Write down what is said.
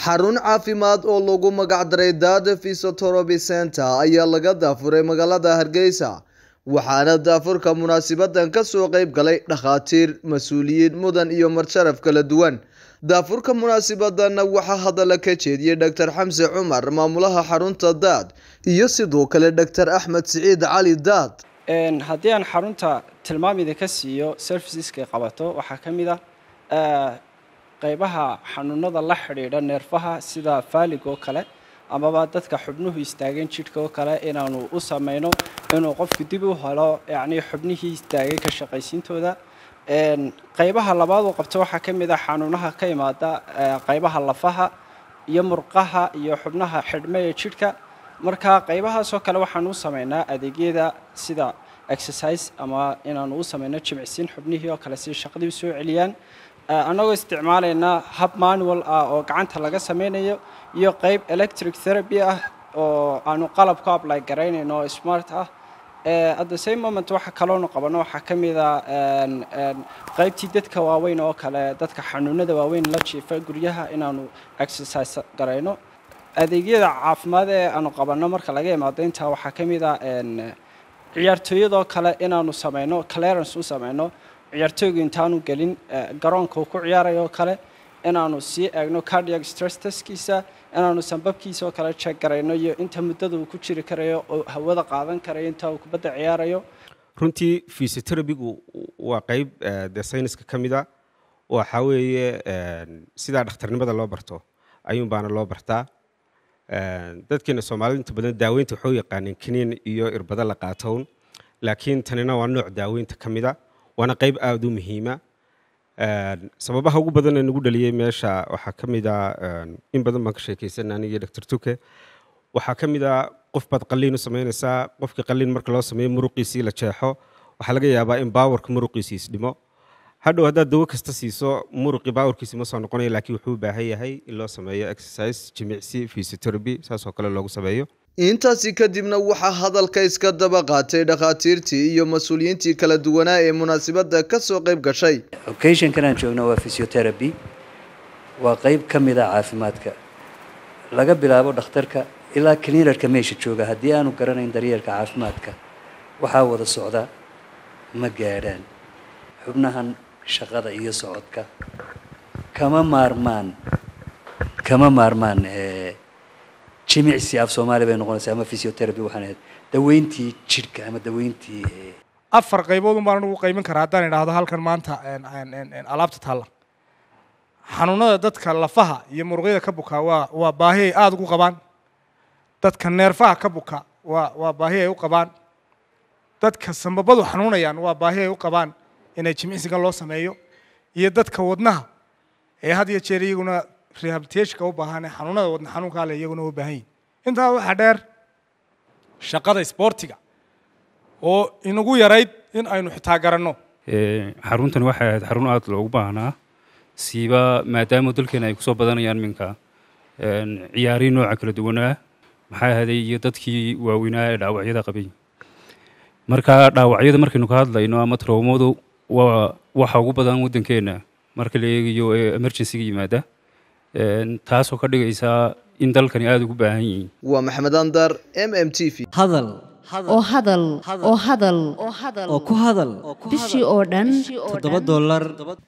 xarun caafimaad oo lagu magacdaray dada fisotoroby center ayaa laga daafuray magaalada hargeysa waxaana daafurka munaasibadan kasoo qeyb galay dhakhaatiir mas-uuliyiin mudan iyo marsharaf kala duwan daafurka munaasibadanna waxaa hadalla ka jeediyey dor xamse cumar maamulaha xarunta daad iyo sidoo kale dor axmed siciid cali daad haddii aan xarunta tilmaamida ka siiyo serviceska qabato waxaa ka mid ah qaybaha xanuunada la xidhiidha neerfaha sida faalig oo kale amaba dadka xubnuhu istaageen jidhka oo kale inaanu u sameyno inuu qofku dib u helo yacnii xubnihii istaagay ka shaqaysiintooda qaybaha labaad uu qabto waxaa ka mid ah xanuunaha ka imaada qaybaha lafaha iyo murqaha iyo xubnaha xidhme ee jidhka marka qaybahaasoo kale waxaan u sameynaa adeegyada sida exercise ama inaanu u sameyno jimicsiin xubnihii oo kale si shaqadii usoo celiyaan annagoo isticmaalayna hab manual ah oo gacanta laga sameynayo iyo qayb electric therapy ah oo aanu qalab ku apply garaynayno oo smart ah at the same moment waxa kaloonu qabano waxaa ka mid a qaybtii dadka waaweyn oo kale dadka xanuunada waaweyn la jiifa guryaha inaanu exercise garayno adeegyada caafimaad ee aanu qabanno marka laga imaado intaa waxaa ka mid a ciyaartooyadoo kale inaanu sameyno clearance u sameyno ciyaartooygu intaanu gelin garoonka uu ku ciyaarayo oo kale inaanu sii eegno cardiac stress testkiisa inaanu sanbabkiisa oo kale jeeg garayno iyo inta muddada uu ku jiri karayo oo hawada qaadan karayo inta uu kubadda ciyaarayo runtii fysioterabigu waa qayb dee sayniska ka mida waxaa weeye sidaa dhakhtarnimada loo barto ayuun baana loo bartaa dadkeena soomaalida inta badan daaweynta waxuu yaqaaneen kiniin iyo irbado la qaatown laakiin tanina waa nooc daaweynta ka mida waana qayb aada u muhiima sababaha ugu badan ee nagu dhaliyey meesha waxaa ka mid a in badan baan ka sheekaysanay anigii doctor tuke waxaa ka mid a qof baad qalliin u samaynaysaa qofkii qalliin marka loo sameeyo muruqiisii la jeexo waxaa laga yaabaa in baawarka muruqiisii isdhimo hadhow haddaad dawo kasta siiso muruqii baawarkiisi ma soo noqonaya laakiin wuxuu u baahan yahay in loo sameeyo exercise jimicsi physiotherapy saas oo kale loogu sameeyo intaasi kadibna waxaa hadalka iska daba qaatay dhakhaatiirtii iyo mas-uuliyiintii kala duwanaa ee munaasabadda kasoo qayb gashay occasionkan aan joogno waa physiotherapy waa qayb ka mid a caafimaadka laga bilaabo dhakhtarka ilaa cleanerka meesha jooga haddii aanu garanayn daryeelka caafimaadka waxaa wada socda ma gaadhaan xubnahan shaqada iyo socodka kama maarmaan kama maarmaan jimicsi af soomaali bay noqonaysaa ama physiotherapy waxaan ahayd daweyntii jidhka ama daweyntii afar qaybood un baan anugu qayban karaa haddaan idhaahdo halkan maanta alaabta taalla xanuunada dadka lafaha iyo muruqyada ka bukaa waa waa baahi ay aada ugu qabaan dadka neerfaha ka buka waa waa baahi ay u qabaan dadka sambabadu xanuunayaan waa baahi ay u qabaan inay jimicsigan loo sameeyo iyo dadka wadnaha ee had iyo jeer iyaguna rehabilitationka u baahan ee xanuunada wadna xanuunkaa le iyaguna u baahan yihin intaa waxaa dheer shaqada isboortiga oo inagu yarayd in aynu xitaa garanno xaruntan waxay ahayd xarun aada loogu baahnaa siiba maadaama dalkeena ay kusoo badanayaan minka ciyaarihi nooca kala duwanaa maxaa ahaday iyo dadkii waaweynaa ee dhaawacyada qabay marka dhaawacyada markaynu ka hadlayno ama trawmadu waa waxa ugu badan waddankeenna marka la eegayo ee emergencyga yimaada taasoo ka dhigaysaa in dalkani aada ugu baahan yihiin waa maxamed andar m m t v hadal oo hadal oo hadal oo ku hadal bishii oo dhan toddoba dollar